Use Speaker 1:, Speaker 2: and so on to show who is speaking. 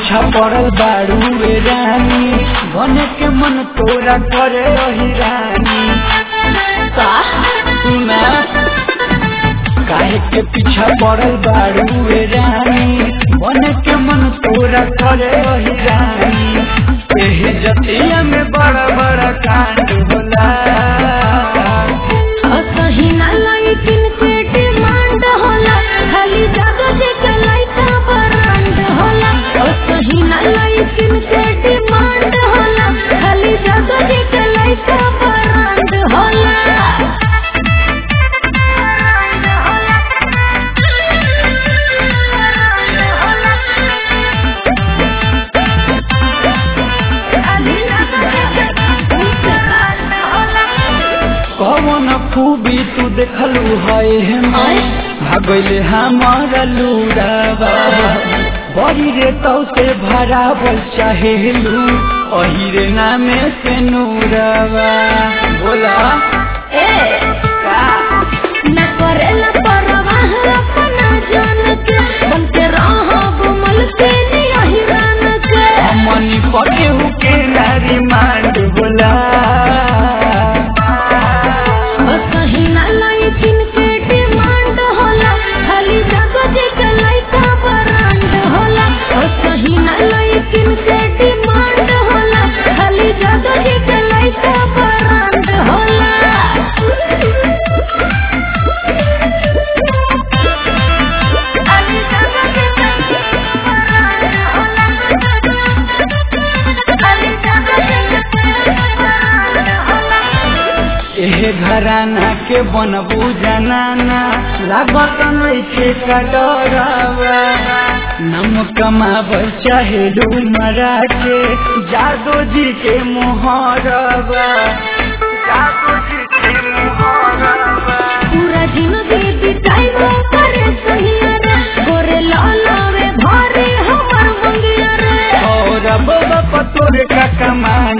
Speaker 1: पीछा पड़ल बारू रे रानी बने के मन तोरा करे रही रानी सुना काहे के पीछा पड़ल बारू रे रानी बने के मन तोरा करे रही रानी एही जतिया में बड़ा बड़ा कांड होला
Speaker 2: असही ना लाइकिन के डिमांड होला खाली जागो जे के लाइका ब्रांड होला असही ना लाइकिन के डिमांड होला खाली जागो जे के लाइका ब्रांड होला
Speaker 1: कौन खूबी तू देखलू है भागले हमारा लूरावा बड़ी रे तो से भरावल चाहेलू अही रे नामे से नूरावा बोला
Speaker 2: न करेला परवाह अपना जान के बन के रहब मल के नियहि रान के
Speaker 1: मनी पके हुके नारी मांड बोला
Speaker 2: असही ना लाइकिन के डिमांड होला खाली जागो जे के लाइका ब्रांड होला असही ना लाइकिन के डिमांड होला खाली जागो जे के लाइका ब्रांड होला
Speaker 1: एहे घराना के बनबू जनाना लागत नइखे का डरावा नम कमावल चाहे मरा के जादो जी के मोहरवा जादो जी के मोहरवा
Speaker 2: पूरा जिंदगी बिताइबो करे सहिया रे गोरे लालावे भारे हमर मंगिया रे
Speaker 1: और अब तोरे का कमान